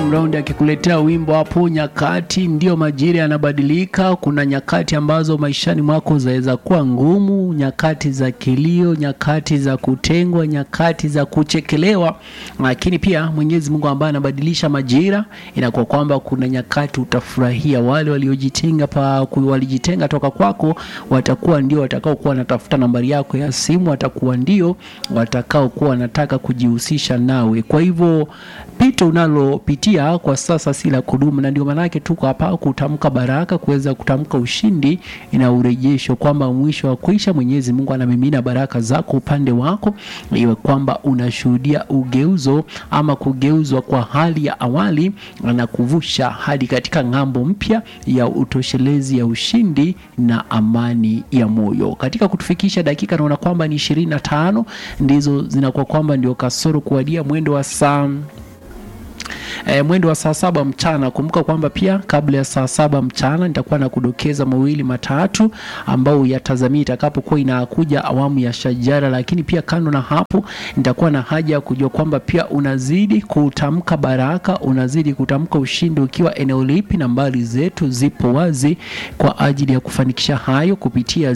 Round akikuletea wimbo hapo, nyakati ndio majira yanabadilika. Kuna nyakati ambazo maishani mwako zaweza kuwa ngumu, nyakati za kilio, nyakati za kutengwa, nyakati za kuchekelewa, lakini pia Mwenyezi Mungu ambaye anabadilisha majira, inakuwa kwamba kuna nyakati utafurahia. Wale waliojitenga pa walijitenga toka kwako, watakuwa ndio watakao kuwa wanatafuta nambari yako ya simu, watakuwa ndio watakao kuwa wanataka kujihusisha nawe. Kwa hivyo pito unalopitia kwa sasa si la kudumu, na ndio maanake tuko hapa kutamka baraka, kuweza kutamka ushindi na urejesho, kwamba mwisho wa kuisha Mwenyezi Mungu anamimina baraka zako upande wako, iwe kwamba unashuhudia ugeuzo ama kugeuzwa kwa hali ya awali na kuvusha hadi katika ng'ambo mpya ya utoshelezi ya ushindi na amani ya moyo. Katika kutufikisha dakika, naona kwamba ni ishirini na tano ndizo zinakuwa kwamba ndio kasoro kuwadia mwendo wa saa E, mwendo wa saa saba mchana. Kumbuka kwamba pia kabla ya saa saba mchana nitakuwa na kudokeza mawili matatu ambao yatazamia itakapokuwa inakuja awamu ya shajara, lakini pia kando na hapo nitakuwa na haja ya kujua kwamba pia unazidi kutamka baraka, unazidi kutamka ushindi ukiwa eneo lipi. Nambari zetu zipo wazi kwa ajili ya kufanikisha hayo kupitia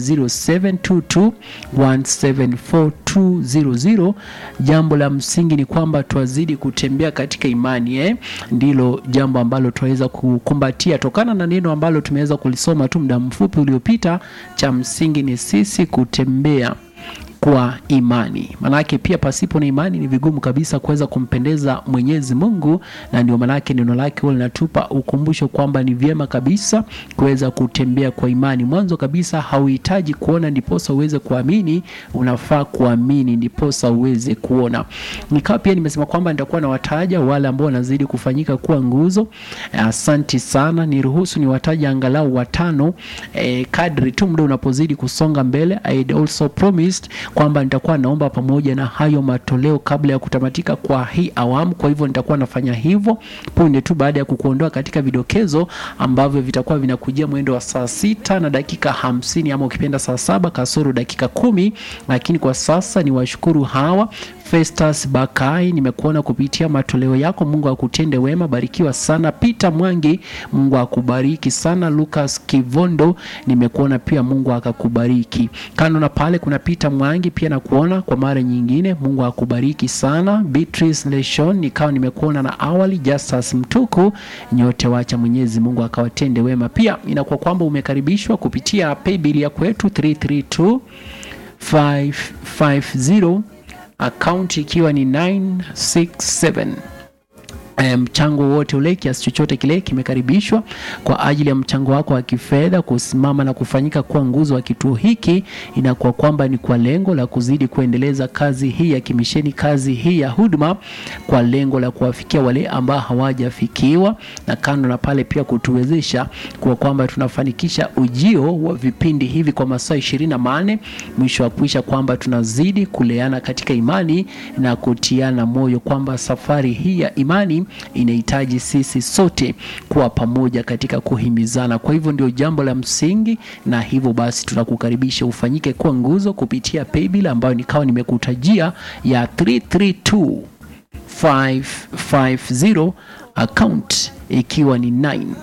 0722174200. Jambo la msingi ni kwamba twazidi kutembea katika imani eh? Ndilo jambo ambalo tunaweza kukumbatia tokana na neno ambalo tumeweza kulisoma tu muda mfupi uliopita. Cha msingi ni sisi kutembea kwa imani. Maanake pia pasipo na imani ni vigumu kabisa kuweza kumpendeza Mwenyezi Mungu, na ndio maanake neno lake huwa linatupa ukumbusho kwamba ni vyema kabisa kuweza kutembea kwa imani. Mwanzo kabisa hauhitaji kuona ndiposa uweze kuamini, unafaa kuamini ndiposa uweze kuona. Nikawa pia nimesema kwamba nitakuwa na wataja wale ambao wanazidi kufanyika kuwa nguzo. Asanti sana, niruhusu ni wataja angalau watano eh, kadri tu muda unapozidi kusonga mbele. I had also promised kwamba nitakuwa naomba pamoja na hayo matoleo kabla ya kutamatika kwa hii awamu. Kwa hivyo nitakuwa nafanya hivyo punde tu baada ya kukuondoa katika vidokezo ambavyo vitakuwa vinakujia mwendo wa saa sita na dakika hamsini ama ukipenda saa saba kasoro dakika kumi. Lakini kwa sasa ni washukuru hawa Festus Bakai, nimekuona kupitia matoleo yako. Mungu akutende wema, barikiwa sana. Peter Mwangi, Mungu akubariki sana. Lucas Kivondo, nimekuona pia, Mungu akakubariki. Kando na pale kuna Peter Mwangi pia nakuona kwa mara nyingine, Mungu akubariki sana. Beatrice Leshon, nikawa nimekuona na awali. Justus Mtuku, nyote wacha Mwenyezi Mungu akawatende wema. Pia inakuwa kwamba umekaribishwa kupitia paybill ya kwetu 332 550 akaunti ikiwa ni 967 mchango um, wote ule kiasi chochote kile kimekaribishwa kwa ajili ya mchango wako wa kifedha kusimama na kufanyika kuwa nguzo wa kituo hiki. Inakuwa kwamba ni kwa lengo la kuzidi kuendeleza kazi hii ya kimisheni, kazi hii ya huduma, kwa lengo la kuwafikia wale ambao hawajafikiwa, na kando na pale pia kutuwezesha kwa kwamba tunafanikisha ujio wa vipindi hivi kwa masaa ishirini na manne mwisho wa kuisha kwamba tunazidi kuleana katika imani na kutiana moyo kwamba safari hii ya imani inahitaji sisi sote kuwa pamoja katika kuhimizana. Kwa hivyo ndio jambo la msingi, na hivyo basi tunakukaribisha ufanyike kuwa nguzo kupitia paybill ambayo nikawa nimekutajia ya 332550 account ikiwa ni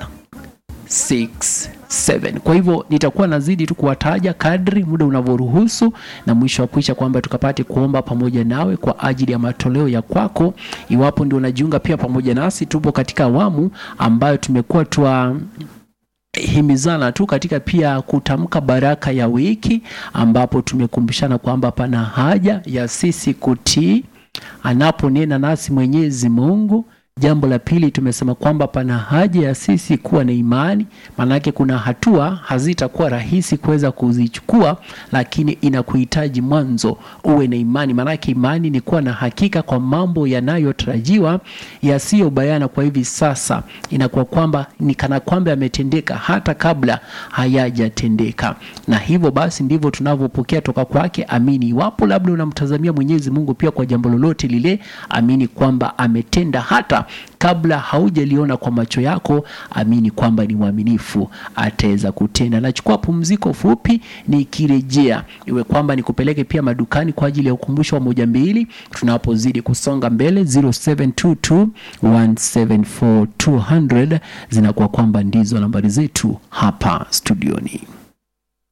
967. Kwa hivyo nitakuwa nazidi tu kuwataja kadri muda unavyoruhusu, na mwisho wa kuisha kwamba tukapate kuomba pamoja nawe kwa ajili ya matoleo ya kwako. Iwapo ndio unajiunga pia pamoja nasi, tupo katika awamu ambayo tumekuwa twa himizana tu katika pia kutamka baraka ya wiki, ambapo tumekumbushana kwamba pana haja ya sisi kutii anaponena nasi Mwenyezi Mungu. Jambo la pili tumesema kwamba pana haja ya sisi kuwa na imani, maanake kuna hatua hazitakuwa rahisi kuweza kuzichukua, lakini inakuhitaji mwanzo uwe na imani, maanake imani ni kuwa na hakika kwa mambo yanayotarajiwa yasiyobayana kwa hivi sasa. Inakuwa kwamba ni kana kwamba yametendeka hata kabla hayajatendeka, na hivyo basi ndivyo tunavyopokea toka kwake. Amini. Iwapo labda unamtazamia Mwenyezi Mungu pia kwa jambo lolote lile, amini kwamba ametenda hata kutenda kabla haujaliona kwa macho yako, amini kwamba ni mwaminifu, ataweza kutenda. Nachukua pumziko fupi, nikirejea iwe kwamba nikupeleke pia madukani kwa ajili ya ukumbusho wa moja mbili, tunapozidi kusonga mbele 0722 174 200 zinakuwa kwamba ndizo nambari zetu hapa studioni.